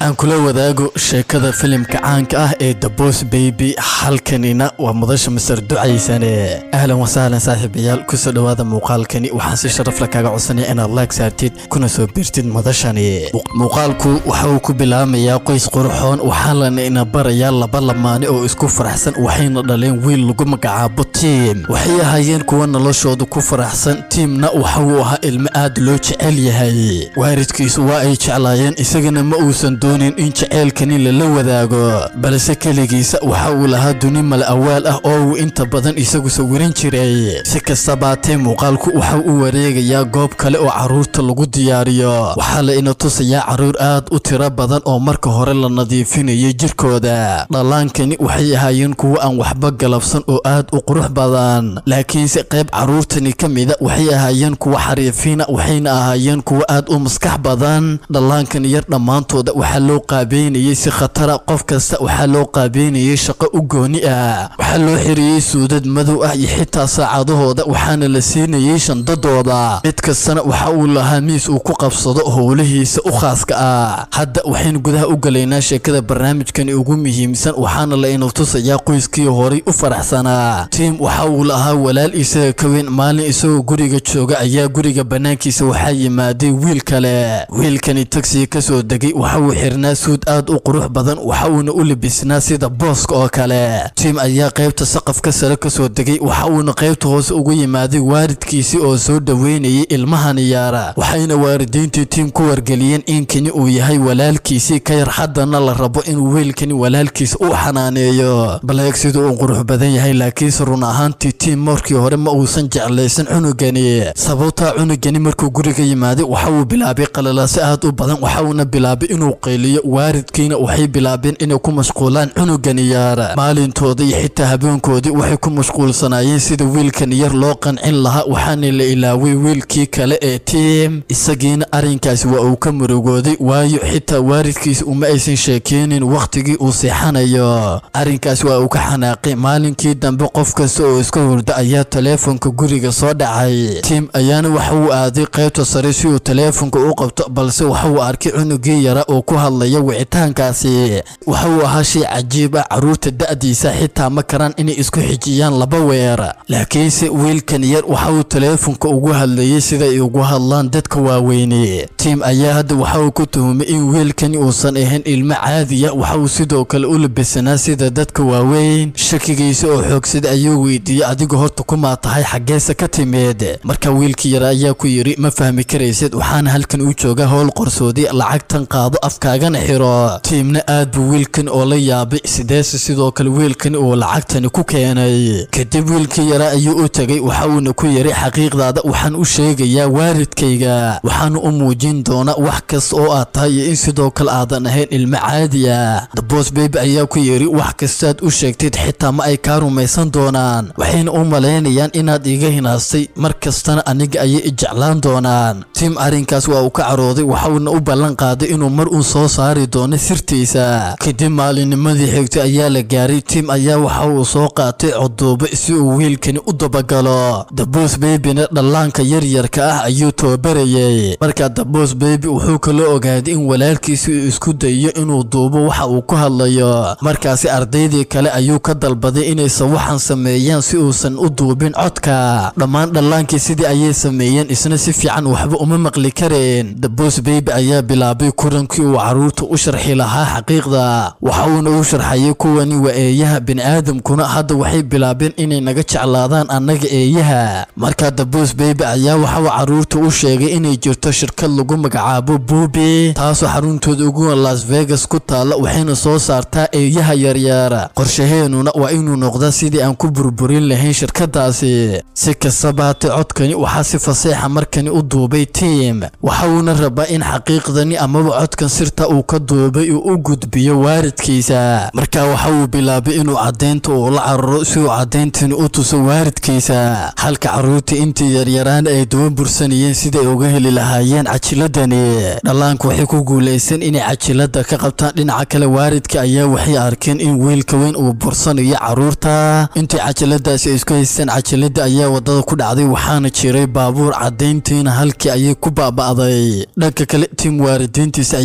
aan kula wadaago sheekada filimka caanka ah ee the boss baby halkanina waa mudasha masar ducaysane ahlan wasahlan saaxiibayaal kusoo dhowaada muuqaalkani waxaan si sharaf la kaaga codsanaya inaad laag saartid kuna soo biirtid mudashani muuqaalku waxa uu ku bilaamayaa qoys qurxoon waxaa lana ina barayaa laba lamaane oo isku faraxsan waxayna dhaleen wiil lagu magacaabo tiim waxay ahaayeen kuwa noloshooda ku faraxsan tiimna waxa uu ahaa ilmo aad loo jecel yahay waalidkiisu waa ay jeclaayeen isagana ma uusan doonin in jaceylkani lala wadaago balse keligiisa waxa uu lahaa duni mal awaal ah oo uu inta badan isagu sawiran jiray si kastabaatee muuqaalku waxa uu wareegayaa goob kale oo carruurta lagu diyaariyo waxaa la ina tusayaa carruur aad u tiro badan oo marka hore la nadiifinayay jirkooda dhallaankani waxay ahaayeen kuwo aan waxba galabsan oo aad u qurux badan laakiinse qayb carruurtani ka mida waxay ahaayeen kuwo xariifiina waxayna ahaayeen kuwo aad u maskax badan dhallaankan yar dhammaantooda waxaa loo qaabeynayay si khatara qof kasta waxaa loo qaabeynayay shaqo u gooni ah waxaa loo xiriyey suudad madow ah iyo xitaa saacadahooda waxaana la siinayay shandadooda mid kastana waxa uu lahaa miis uu ku qabsado howlihiisa u khaaska ah hadda waxaynu gudaha u galaynaa sheekada barnaamijkani ugu muhiimsan waxaana la ina tusayaa qoyskii horay u faraxsanaa tiim waxa uu lahaa walaal isaga ka weyn maalin isagoo guriga jooga ayaa guriga bannaankiisa waxaa yimaaday wiil kale wiilkani tagsiga ka soo degay waxa uu xirnaa suud aad u qurux badan waxa uuna u libisnaa sida booska oo kale tiim ayaa qaybta saqafka sare ka soo degay waxa uuna qaybta hoose ugu yimaaday waalidkiisii oo soo dhoweynayay ilmahani yaara waxayna waalidiintii tiim ku wargeliyeen in kani uu yahay walaalkiisii ka yar haddana la rabo inuu wiilkani walaalkiisa u xanaaneeyo baleeg siduu uu qurux badan yahay laakiinse run ahaantii tiim markii hore ma uusan jeclaysan cunugani sababtaa cunugani markuu guriga yimaaday waxa uu bilaabay qalalaase aad u badan waxa uuna bilaabay inuu qayliyo waalidkiina waxay bilaabeen inay ku mashquulaan cunugani yaara maalintooda iyo xitaa habeenkoodii waxay ku mashquulsanaayeen sida wiilkan yar loo qancin lahaa waxaana la ilaaway wiilkii kale ee tiim isagiina arrinkaasi waa uu ka murugooday waayo xitaa waalidkiisa uma aysan sheekeynin wakhtigii uu seexanayo arrinkaas waa uu ka xanaaqay maalinkii dambe qof kasta oo iska hurda ayaa taleefonka guriga soo dhacay tiim ayaana waxa uu aaday qaybta sare si uu taleefonka u qabto balse waxa uu arkay cunugii yara oo ku hadlaya wicitaankaasi waxa uu ahaa shay cajiib ah carruurta da'diisa xitaa ma karaan inay isku xijiyaan laba weer laakiinse wiilkan yar waxa uu taleefonka ugu hadlayay siday ugu hadlaan dadka waaweyne tiim ayaa hadda waxa uu ku tuhumay in wiilkani uusan ahayn ilmo caadiya waxa uu sidoo kale u labisanaa sida dadka waaweyn shakigiisa oo xoogsada ayuu weydiiyey adigu horta kumaa tahay xaggeese ka timid marka wiilkii yara ayaa ku yidhi ma fahmi karaysid waxaana halkan u jooga howl qorsoodi lacagtan qaado afkaagana xiro tiimna aad buu wiilkan oo la yaabay sideese sidoo kale wiilkani uu lacagtani ku keenay kadib wiilkii yara ayuu u tegay waxa uuna ku yidhi xaqiiqdaada waxaan u sheegayaa waalidkayga waxaana u muujin doonaa wax kasta oo aad tahay iyo in sidoo kale aadan ahayn ilmo caadi ah dabos beybi ayaa ku yidhi wax kastaad u sheegtid xitaa ma ay kaa rumaysan doonaan waxayna u malaynayaan inaad iga hinaastay mar kastana aniga ayay ijeclaan doonaan tiim arrinkaas waa uu ka carooday waxauna u ballan qaaday inuu mar uu soo saari doono sirtiisa kadib maalinnimadii xigtay ayaa la gaaray tiim ayaa waxa uu soo qaatay coduubo si uu wiilkani u dabagalo dabos beybina dhallaanka yaryarka ah ayuu tababarayay markaa dabos beybi wuxuu kala ogaaday in walaalkiisi uu isku dayiyo inuu duubo waxa uu ku hadlayo markaasi ardaydii kale ayuu ka dalbaday inaysan waxaan sameeyaan si uusan u duubin codka dhammaan dhallaankii sidii ayay sameeyeen isna si fiican waxba uma maqli kareen dabos beybi ayaa bilaabay kurankii uu carruurta u sharxi lahaa xaqiiqda waxa uuna u sharxayay kuwani waa eeyaha bini'aadamkuna hadda waxay bilaabeen inay naga jeclaadaan annaga eeyaha markaa dabos beybi ayaa waxauu carruurta u sheegay inay jirto shirkad lagu magacaabo buubi taasoo xaruntooda ugu las vegas ku taalla waxayna soo saartaa eeyaha yaryar qorshaheenuna waa inuu noqda sidii aan ku burburin lahayn shirkadaasi si kastaba hate codkani waxaa si faseexa markani u duubay tiim waxa uuna rabaa in xaqiiqdani amaba codkan sirta uu ka duubay uu u gudbiyo waalidkiisa markaa waxa uu bilaabay inuu caddaynta uu la cararo si uu caddayntani u tuso waalidkiisa halka carruurtii intii yaryaraan ay duba bursanayeen siday uga heli lahaayeen cajiladani dhallaanku waxay ku guulaysan inay cajilada ka qabtaan dhinaca kale waalidka ayaa waxay arkeen in wiilka weyn uu bursanayo carruurta intii cajaladaasi ay isku haysteen cajalada ayaa wadada ku dhacday waxaana jiray baabuur caddayntiina halkii ayay ku baaba'day dhanka kale tiim waalidiintiisa ayaa u yimaada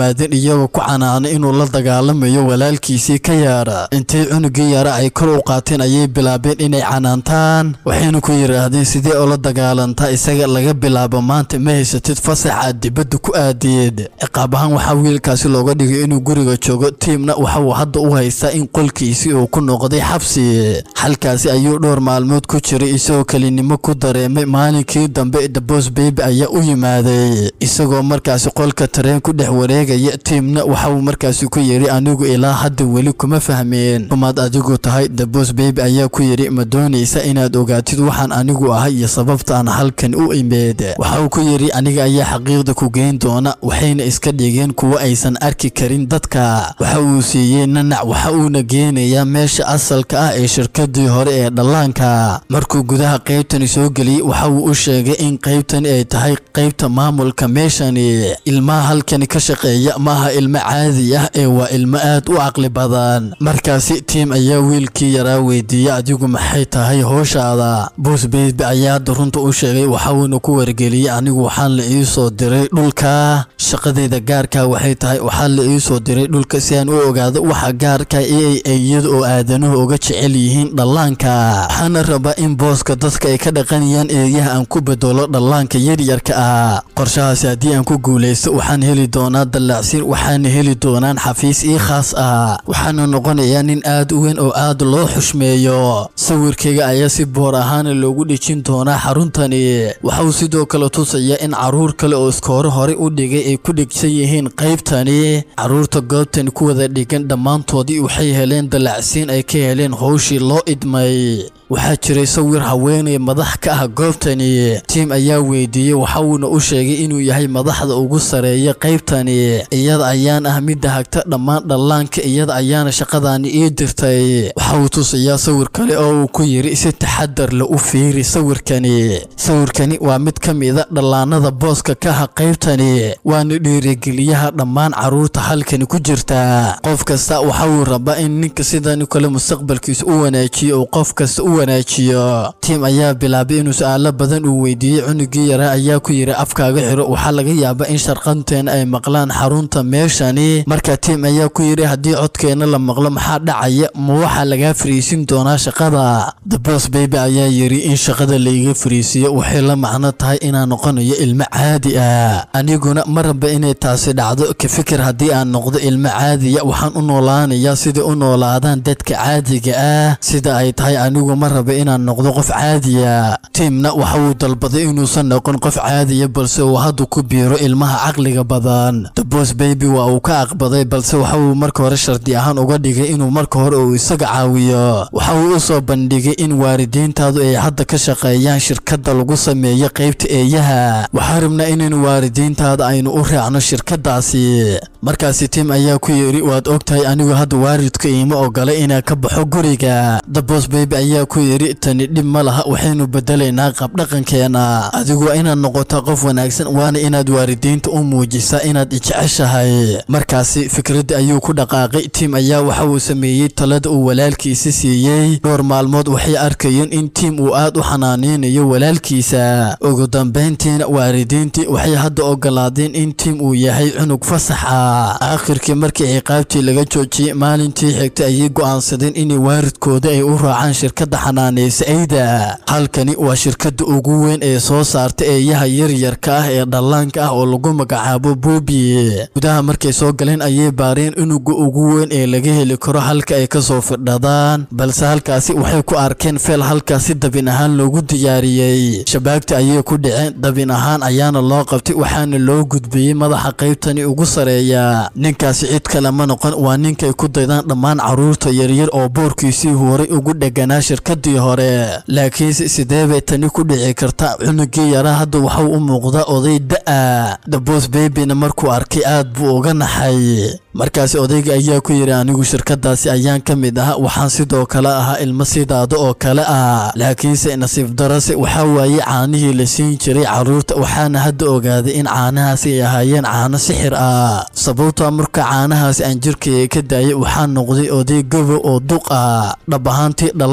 yimaadeen iyagoo ku canaanay inuu la dagaalamayo walaalkiisii ka yaara intay cunugii yaara ay kor u qaateen ayay bilaabeen inay canaantaan waxayna ku yidhaahdeen sidee ula dagaalantaa isaga laga bilaabo maanta ma haysatid fasax aad dibadda ku aadiyeed ciqaab ahaan waxaa wiilkaasi looga dhigay inuu guriga joogo tiimna waxa uu hadda u haystaa in qolkiisii uu ku noqday xabsi halkaasi ayuu dhowr maalmood ku jiray isagoo kelinimo ku dareemay maalinkii dambe dabos beybi ayaa u yimaaday isagoo markaasi qolka tareen ku dhex wareegaya tiimna waxa uu markaasi ku yidhi anigu ilaa hadda weli kuma fahmeen kumaad adigu tahay dabos beybi ayaa ku yidhi ma doonaysa inaad ogaatid waxaan anigu ahay iyo sababta aan halkan u imeed waxa uu ku yidhi aniga ayaa xaqiiqda ku geyn doona waxayna iska dhigeen kuwo aysan arki karin dadka waxa uu siiyey nanac waxa uuna geenayaa meesha asalka ah ee shirkadii hore ee dhallaanka markuu gudaha qaybtani soo geliyey waxa uu u sheegay in qaybtani ay tahay qaybta maamulka meeshani ilmaha halkani ka shaqeeya maaha ilmo caadi ah ee waa ilmo aad u caqli badan markaasi tiim ayaa wiilkii yaraa weydiiyey adigu maxay tahay hooshaada boos beybi ayaa hadda runta u sheegay waxa uuna ku wargeliyey anigu waxaan la ii soo diray dhulka shaqadeyda gaarka waxay tahay waxaa la ii soo diray dhulka si aan u ogaado waxa gaarka ee ay iyada oo aadanuhu uga jecel yihiin dhallaanka waxaana rabaa in booska dadka ay ka dhaqanayaan eeyaha aan ku bedelo dhallaanka yaryarka ah qorshahaasi haddii aan ku guulaysto waxaan heli doonaa dallaacsiin waxaana heli doonaan xafiis ii khaas ah waxaana noqonayaa nin aad u weyn oo aad loo xushmeeyo sawirkayga ayaa si boor ahaana loogu dhejin doonaa xaruntani waxa uu sidoo kale tusayaa in caruur kale oo iskoore horey u dhigay ay ku dhegsan yihiin qaybtani caruurta goobtani ku wada dhigan dhammaantoodii waxay heleen dallacsiin ay ka heleen howshii loo idmay waxaa jiray sawir haweenay madax ka ah goobtani tiim ayaa weydiiyey waxa uuna u sheegay inuu yahay madaxda ugu sareeya qaybtani iyada ayaan ah midda hagta dhammaan dhallaanka iyada ayaana shaqadaani ii dirtay waxa uu tusayaa sawir kale oo uu ku yidhi si taxadar la u fiiri sawirkani sawirkani waa mid ka mida dhallaanada booska ka ah qaybtani waana dhiirigeliyaha dhammaan caruurta halkani ku jirta qof kasta waxa uu rabaa in ninka sidani kale mustaqbalkiisa u wanaajiyo uu qof kasta u wanaajiyo tiim ayaa bilaabay inuu su-aalo badan uu weydiiyey cunugii yaraa ayaa ku yidhi afkaaga xiro waxaa laga yaabaa in sharqanteena ay maqlaan xarunta meeshani marka tiim ayaa ku yidhi haddii codkeena la maqlo maxaa dhacaya ma waxaa lagaa fariisin doonaa shaqada dabos beybi ayaa yidhi in shaqada laiga fariisiyo waxay la macno tahay inaan noqonayo ilmo caadi ah aniguna ma raba inay taasi dhacdo ka fikir haddii aan noqdo ilmo caadiya waxaan u noolaanayaa sida u noolaadaan dadka caadiga ah sida ay tahay anigu ma raba inaan noqdo qof caadiya tiimna waxa uu dalbaday inuusan noqon qof caadiya balse uu hadda ku biiro ilmaha caqliga badan dabos beybi waa uu ka aqbaday balse waxa uu marka hore shardi ahaan uga dhigay inuu marka hore uu isaga caawiyo waxa uu u soo bandhigay in waalidiintaadu ay hadda ka shaqeeyaan shirkadda lagu sameeyo qaybta eeyaha waxaa rabnaa inaynu waalidiintaada aynu u raacno shirkadaasi markaasi tiim ayaa ku yidhi waad ogtahay anigu hadda waalidka iima ogolay inaan ka baxo guriga dabos beybi ayaa ku yidhi tani dhib ma laha waxaynu bedelaynaa qabdhaqankeena adigu waa inaad noqotaa qof wanaagsan waana inaad waalidiinta u muujisaa inaad ijeceshahay markaasi fikradda ayuu ku dhaqaaqay tiim ayaa waxa uu sameeyey talada uu walaalkiisa siiyey dhowr maalmood waxay arkayeen in tiim uu aad u xanaaneynayo walaalkiisa ugu dambayntiina waalidiintii waxay hadda ogolaadeen in tiim uu yahay cunug fasax ah aakhirkii markii ciqaabtii laga joojiyey maalintii xigtay ayay go'aansadeen inay waalidkooda ay u raacaan shirkadda xanaanaysa eyda halkani waa shirkadda ugu weyn ee soo saarta eeyaha yaryarka ah ee dhallaanka ah oo lagu magacaabo buubi gudaha markay soo galeen ayay baareen unuga ugu weyn ee laga heli karo halka ay kasoo fidhadaan balse halkaasi waxay ku arkeen feel halkaasi dabin ahaan loogu diyaariyey shabaagta ayay ku dhaceen dabin ahaan ayaana loo qabtay waxaana loo gudbiyey madaxa qaybtani ugu sareeya ninkaasi cid kale ma noqon waa ninkay ku daydaan dhammaan caruurta yaryar oo boorkiisii horay ugu dheganaa shirkadii hore laakiinse sidee bay tani ku dhici karta cunugii yaraa hadda waxau u muuqdaa oday da-a dabos beybina markuu arkay aad buu uga naxay markaasi odayga ayaa ku yidhi anigu shirkadaasi ayaan ka mid ahaa waxaan sidoo kale ahaa ilmo sidaada oo kale ah laakiinse nasiib darase waxaa waaye caanihii la siin jiray caruurta waxaana hadda ogaaday in caanahaasi ay ahaayeen caano sixir ah sababtaa marka caanahaasi aan jirkayga ka daayay waxaa noqday oday gobo oo duq ah dhab ahaantii dhallaanka caanaha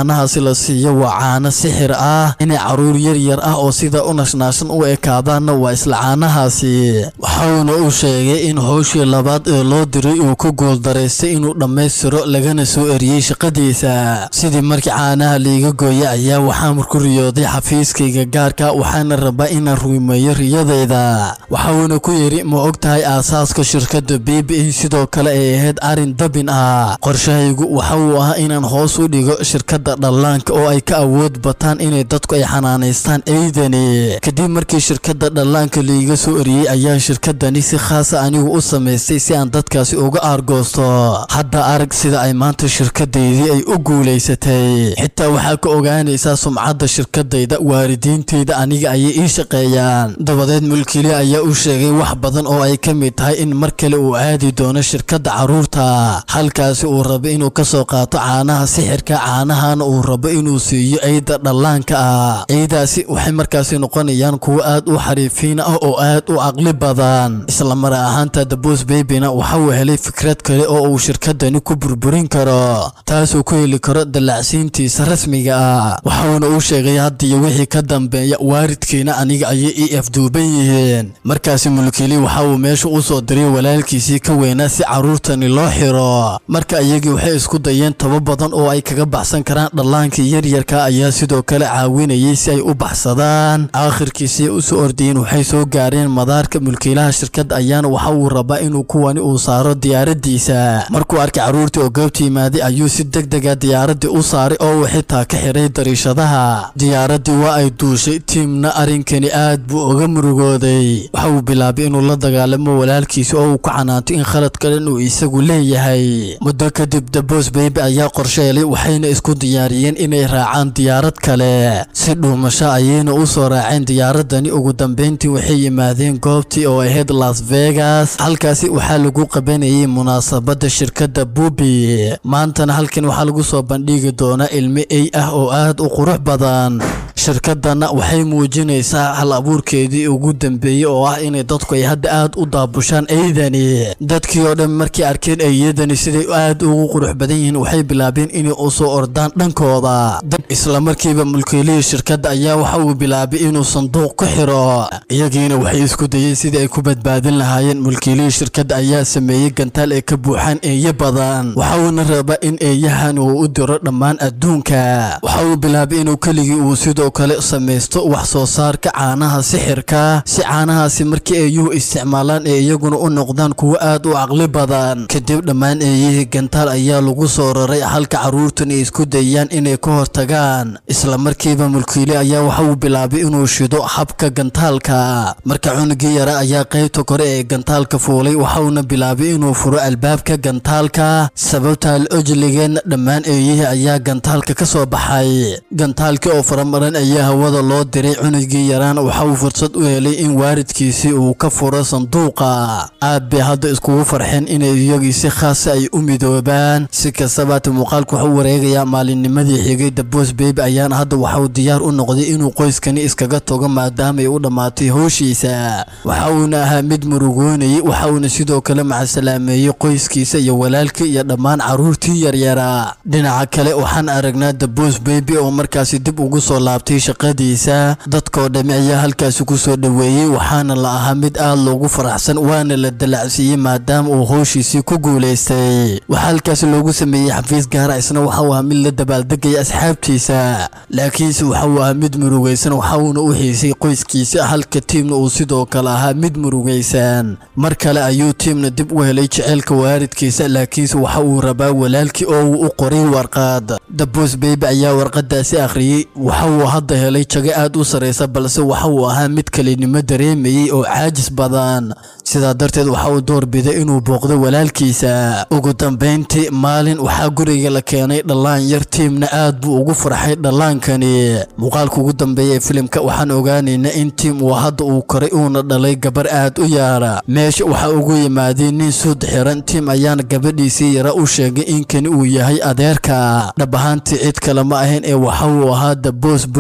caanahaasi la siiyo waa caano sixir ah inay caruur yaryar ah oo sida u nashnaashan u ekaadaanna waa isla caanahaasi waxauna uu sheegay in howshii labaad ee loo diray uu ku guuldaraystay inuu dhammaystiro lagana soo eriyey shaqadiisa sidii markii caanaha liiga gooya ayaa waxaan ku riyooday xafiiskayga gaarka waxaana rabaa inaan rumeeyo riyadayda waxauna ku yidhi ma og tahay aasaaska shirkadda b b a sidoo kale ay ahayd arrin dabin ah qorshahaygu waxa uu ahaa inaan hoos u dhigo shirkadda dhallaanka oo ay ka awood bataan inay dadku ay xanaanaystaan eydani kadib markii shirkadda dhallaanka liiga soo eriyey ayaa shirkadani si khaasa anigu u samaystay si aan dadkaasi uga aargoosto hadda arag sida ay maanta shirkadaydii ay u guulaysatay xitaa waxaa ka ogaanaysaa sumcadda shirkadayda waalidiintayda aniga ayay ii shaqeeyaan dabadeed mulkili ayaa u sheegay wax badan oo ay ka mid tahay in mar kale uu aadi doono shirkadda carruurta halkaasi uu rabo inuu ka soo qaato caanaha sixirka caanahana uu rabo inuu siiyo eyda dhallaanka ah eydaasi waxay markaasi noqonayaan kuwo aad u xariifiin ah oo aad u caqli badan isla mar ahaanta dabos babina waxa uu helay fikrad kale oo uu shirkadani ku burburin karo taasuu ku heli karo dallacsiintiisa rasmiga ah waxauna uu sheegay haddiyo wixii ka dambeeya waaridkiina aniga ayay ii afduuban yihiin markaasi mulkili waxa uu meesha u soo diray walaalkiisii ka weynaa si carruurtani loo xiro marka iyagii waxay isku dayeen taba badan oo ay kaga baxsan karaan dhallaankii yaryarka ayaa sidoo kale caawinayay si ay u baxsadaan aakhirkiisii u soo ordayeen waxay soo gaareen madaarka mulkiilaha shirkadda ayaana waxa uu rabaa inuu kuwani uu saaro diyaaradiisa markuu arkay carruurtii oo goobta yimaaday ayuu si deg dega diyaaraddii u saaray oo uu xitaa ka xiray dariishadaha diyaaraddii waa ay duushay tiimna arrinkani aad buu uga murugooday waxa uu bilaabay inuu la dagaalamo walaalkiisa oo uu ku canaanto in khalad kalen uu isagu leeyahay muddo kadib dabos beybe ayaa qorsheelay waxayna isku diyaariyeen inay raacaan diyaarad kale si dhuumasho ayayna u soo raaceen diyaaradani ugu dambeyntii waxay yimaadeen goobtii oo ahayd las vegas halkaasi waxaa lagu qabanayay munaasabadda shirkadda bubi maantana halkan waxaa lagu soo bandhigi doonaa ilmo ey ah oo aad u qurux badan shirkadana waxay muujinaysaa hal abuurkeedii ugu dambeeyey oo ah inay dadku ay hadda aad u daabushaan eydani dadkii oo dhan markay arkeen eeyadani siday aad ugu qurux badan yihiin waxay bilaabeen inay u soo ordaan dhankooda isla markiiba mulkiilihii shirkadda ayaa waxa uu bilaabay inuu sanduuq ku xiro iyagiina waxay isku dayeen sidii ay ku badbaadin lahaayeen mulkiilihii shirkadda ayaa sameeyey gantaal ay ka buuxaan eeyo badan waxa uuna rabaa in eeyahan uu u diro dhammaan adduunka waxa uu bilaabay inuu keligii uu sidoo kale samaysto wax soo saarka caanaha sixirka si caanahaasi markii eeyuhu isticmaalaan ee iyaguna u noqdaan kuwo aad u caqli badan kadib dhammaan eeyihii gantaal ayaa lagu soo raray halka carruurtan ay isku dayaan inay ka hortagaan isla markiiba mulkiile ayaa waxa uu bilaabay inuu shido habka gantaalka marka cunugii yara ayaa qaybta kore ee gantaalka fuulay waxauna bilaabay inuu furo albaabka gantaalka sababta al ojligeenna dhammaan eeyihii ayaa gantaalka ka soo baxay gantaalkii oo faramaran ayaa hawada loo diray cunugii yaraana waxa uu fursad u helay in waaridkiisii uu ka furo sanduuqa aad bay hadda iskugu farxeen inay iyagii si khaasa ay u midoobaan si kastabaata muuqaalku wuxuu wareegayaa maalinnimadii xigay dabos beybe ayaana hadda waxauu diyaar u noqday inuu qoyskani iskaga togo maadaama ay u dhammaatay howshiisa waxa uuna ahaa mid murugoonayay waxa uuna sidoo kale macasalaameeyey qoyskiisa iyo walaalkii iyo dhammaan carruurtii yaryara dhinaca kale waxaan aragnaa dabos beybe oo markaasi dib ugu soo laabtay shaqadiisa dadkoo dhammi ayaa halkaasi ku soo dhoweeyey waxaana la ahaa mid aad loogu faraxsan waana la dalacsiiyey maadaama uu howshiisii ku guulaystay waxaa halkaasi loogu sameeyey xafiis gaara isna waxa uu ahaa mid la dabaaldegaya asxaabtiisa laakiinse waxa uu ahaa mid murugaysan waxa uuna u xiisay qoyskiisa halka tiimna uu sidoo kale ahaa mid murugaysan mar kale ayuu tiimna dib u helay jeceylka waaridkiisa laakiinse waxa uu rabaa walaalkii oo uu u qoray warqad dabos beybe ayaa warqadaasi akhriyey waxa uu hadda helay jago aad u sarraysa balse waxa uu ahaa mid kelinimo dareemayey oo caajis badan sidaa darteed waxa uu doorbiday inuu booqdo walaalkiisa ugu dambayntii maalin waxaa guriga la keenay dhallaan yar tiimna aad buu ugu farxay dhallaankani muuqaalka ugu dambeeya ee filimka waxaan ogaanaynaa in tiim uu hadda uu koray uuna dhalay gabar aad u yaara meesha waxaa ugu yimaadeen nin suud xiran tiim ayaana gabadhiisii yara u sheegay in kani uu yahay adeerka dhab ahaantii cid kale ma ahayn ee waxa uu ahaa dabos boy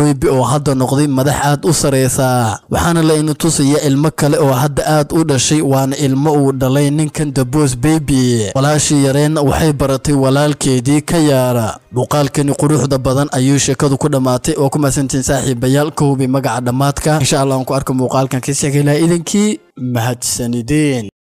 baby oo hadda noqday madax aad u sareysa waxaana la ina tusaya ilmo kale oo hadda aad u dhashay waana ilmo uu dhalay ninkan the boss baby walaashii yareenna waxay baratay walaalkeedii ka yaara muuqaalkani quruxda badan ayuu sheekadu ku dhammaatay oo ku mahadsantiin saaxiibayaal ka hubi magaca dhammaadka insha allah aan ku arko muuqaalkan ka sheegay laha idinkii mahadsanideen